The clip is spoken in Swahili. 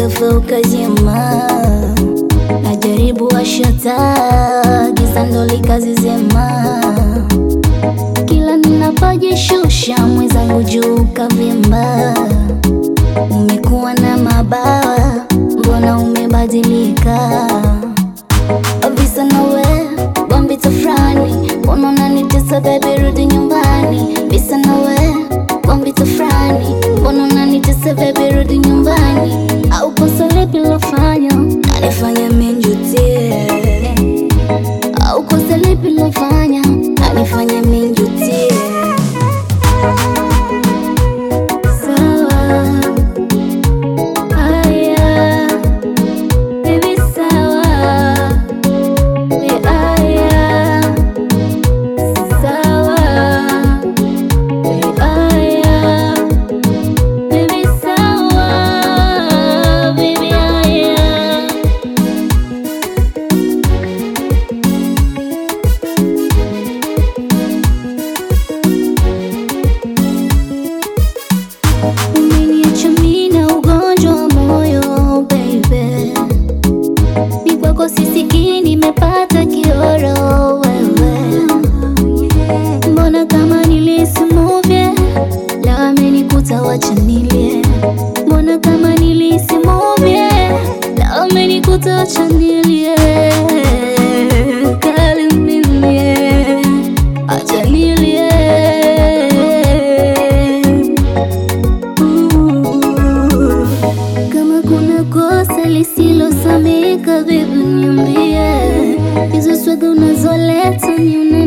ghafla ukazima, najaribu washa taa, giza ndo likazizima. Kila ninapojishusha mwenzangu juu kavimba, umekuwa na mabawa, mbona umebadilika? Visa nawe bombi tafrani, mbona unanitesa baby, rudi nyumbani. Visa nawe bombi tafrani, mbona unanitesa baby, rudi nyumbani. Au kosa lipi lofanya nanifanya minjutie? Au kosa lipi lofanya nanifanya minjutie? Sawa, haya, baby, sawa Aya, sawa. Aya, baby, sawa. Baby, aya. Umeniacha mimi na ugonjwa wa moyo baby ni kwako sisikii, nimepata kioro wewe. Mbona kama nilisimuvye la amenikuta, wacha nilie. Mbona kama nilisimuvye la amenikuta, wacha nilie. Kali mimi, acha nilie. Ooh. Kama kuna kosa lisilosamika, vipi niambie? Hizo swaga unazoleta ni una